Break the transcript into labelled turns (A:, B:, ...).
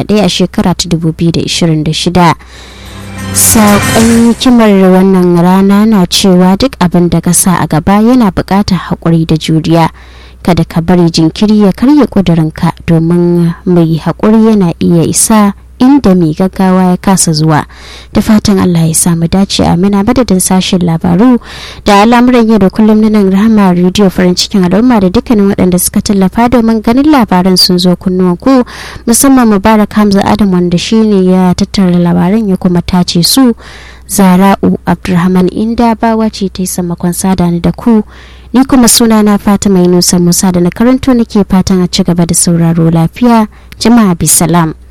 A: ɗaya a shekara ta 2026 saƙon kimar wannan rana na cewa duk abin da ka sa a gaba yana buƙatar haƙuri da juriya kada ka bari jinkiri ya karya ƙudurinka domin mai haƙuri yana iya isa inda mai gaggawa ya kasa zuwa da fatan Allah ya samu dace amina madadin sashen labaru da al'amuran yau da kullum na nan rahama rediyo farin cikin al'umma da dukkanin waɗanda suka tallafa domin ganin labaran sun zo kunnuwan ku musamman mubarak hamza adam wanda shine ya tattara labaran ya kuma tace su zara'u abdulrahman inda bawa ce ta yi sammakon sada ni da ku ni kuma suna na fatima yunusa musa da na karanto nake fatan a ci gaba da sauraro lafiya jama'a bisalam